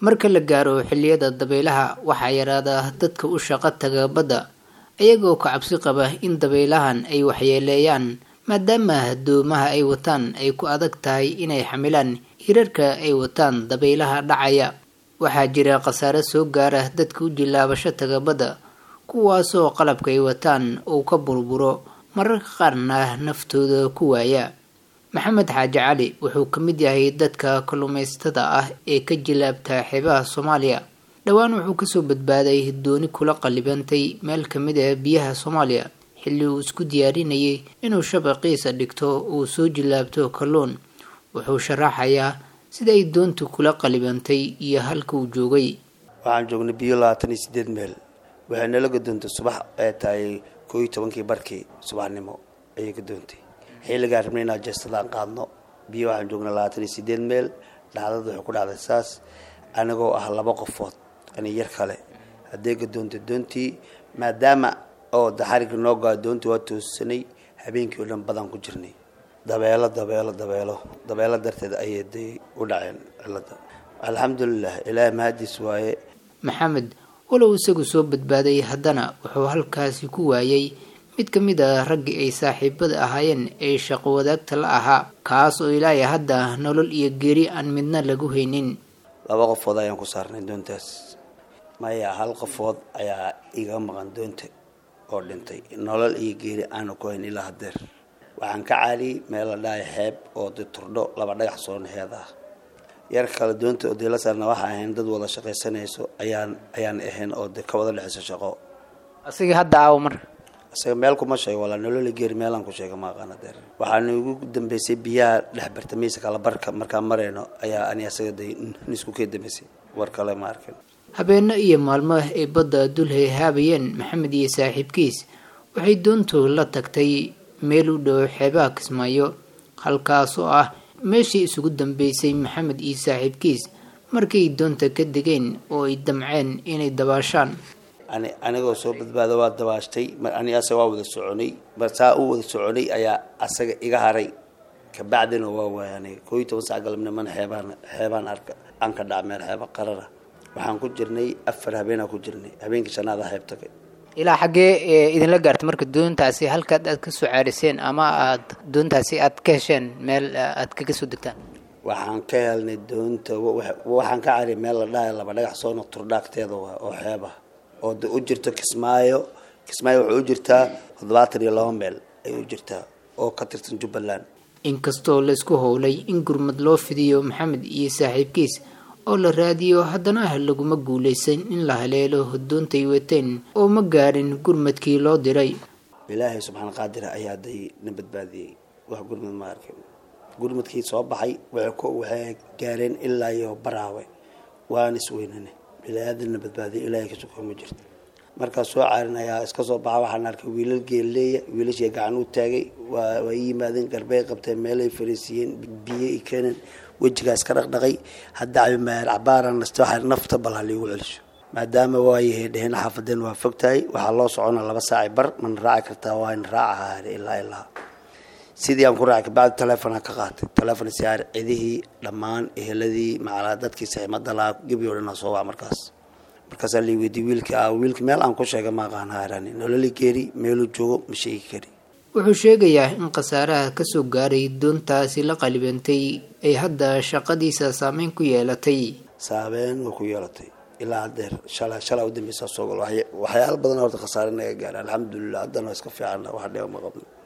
marka la gaaro xilliyada dabaylaha waxaa yaraada dadka u shaqo taga badda iyagoo ka cabsi qaba in dabaylahan ay waxyeeleeyaan maadaama doomaha ay wataan ay ku adag tahay inay xamilaan hirarka ay wataan dabaylaha dhacaya waxaa jira khasaare soo gaara dadka u jilaabasho taga badda kuwaasoo qalabka ay wataan uu ka burburo mararka qaarna naftooda ku waaya maxamed xaaji cali wuxuu ka mid yahay dadka kalluumaysatada ah ee ka jilaabta xeebaha soomaaliya dhowaan wuxuu kasoo badbaaday dooni kula qallibantay meel kamid ah biyaha soomaaliya xilli uu isku diyaarinayay inuu shabaqiisa dhigto uu soo jilaabto kalluun wuxuu sharaxayaa sida ay doontu kula qallibantay iyo halka uu joogay waxaan joognay biyo labaatan iyo sideed meel waxay nala gadoontay subax ee tahay koo iyo tobankii barkii subaxnimo ayay gadoontay xilligaan rabnay inaan jeestadaan qaadno biyo waxaan joognay labaatan iyo sideed meel dhacdada waxay ku dhacday saas anigoo ah laba qofood ani yar kale haddee gadoontay doontii maadaama oo daxariga noo gaa doontii waa toosanay habeenkii oo dhan badan ku jirnay dabeelo dabeelo dabeelo dabeelo darteed ayay day u dhaceen cilada alxamdulilah ilaahay mahadiis waaye maxamed walow isagu soo badbaaday haddana wuxuu halkaasi ku waayay mid ka mid a raggii ay saaxiibada ahaayeen ee shaqo wadaagta la ahaa kaas oo ilaahay hadda nolol iyo geeri aan midna lagu haynin laba qofood ayaan ku saarnay doontaas maya hal qofood ayaa iga maqan doonta oo dhintay nolol iyo geeri aanu ku hayn ilaa hadeer waxaan ka caaliyay meel la dhahay xeeb oo de turdho laba dhagax soo naheed ah yar kale doonta oo dila saarna waxaa ahayn dad wada shaqaysanayso ayaan ayaan ahayn oo de ka wada dhexayso shaqo asiga hadda aawo marka isaga meel kuma sheego walaa nolola geeri meelaan ku sheega maaqaana deer waxaana igu dambeysay biyaha dhex bartamaysa kala barka markaan marayno ayaa ani asaga day nisku kee dambeysay war kale ma arkin habeeno iyo maalmo ay badda dul hayhaabayeen maxamed iyo saaxiibkiis waxay doontu la tagtay meel u dhow xeebaha kismaayo halkaas oo ah meeshii isugu dambeysay maxamed iyo saaxiibkiis markay doonta ka degeen oo ay damceen inay dabaashaan ani anigoo soo badbaado waa dabaashtay mar ani asaga waa wada soconay mar saa u wada soconay ayaa asaga iga haray kabacdina waa waaya aniga koo iyo toban sac galabnimana xeebaan xeebaan arka aan ka dhac meel xeeba qarara waxaan ku jirnay afar habeenaa ku jirnay habeenkii shanaada xeeb tagay ilaa xaggee idinla gaartay marka doontaasi halkaad aad kasoo caariseen ama aad doontaasi aad ka hesheen meel aad kaga soo degtaan waxaan ka helnay doonta waxaan ka cariyay meel la dhahay laba dhagax soona turdhaagteeda waa oo xeeb ah oo de u jirto kismaayo kismaayo waxay u jirtaa toddobaatan iyo laba meel ay u jirtaa oo ka tirsan jubbaland inkastoo laisku howlay in gurmad loo fidiyo maxamed iyo saaxiibkiis oo la raadiyo haddana laguma guulaysan in la haleelo doontay wateen oo ma gaarin gurmadkii loo diray ilaahay subxaana qaadira ayaa day na badbaadiyey wax gurmad ma arkin gurmadkii soo baxay waxay gaareen ilaa iyo baraawe waan isweynane bilaaadana badbaadiya ilaahay ka suko ma jirto markaas soo caarin ayaa iska soo baxa waxaan arkay wiilal geelleeya wiilashii gacan u taagay waa waa ii yimaadeen garbey qabteen meelay fariisiiyeen biyo i keeneen wejigaas ka dhaqdhaqay hadda cabimaayar cabaaran naste waxaa nafta bal haliigu celisho maadaama waayahay dheheen xaafadeen waa fog tahay waxaa loo socona laba saaci bar mana raaci kartaa waa in raaca haare ilaa ilaa sidii aan ku raacay kabacdi telefonaa ka qaatay telefon siyaar cidihii dhammaan eheladii macalaa dadkii saxiimada lahaa gebi o dhan soo waa markaas markaasaa la weydiiyey wiilkii a wiilki meel aan ku sheegay ma aqaan haarani nololi geeri meeluu joogo ma sheegi kari wuxuu sheegayaa in khasaaraha kasoo gaaray doontaasi la qalibantay ay hadda shaqadiisa saameyn ku yeelatay saabeyn way ku yeelatay ilaa hadeer shala shalaa udambeysa soo gal waxyaala badan horta khasaare naga gaara alxamdulilah haddana waa iska fiicanna wax dheeba ma qabno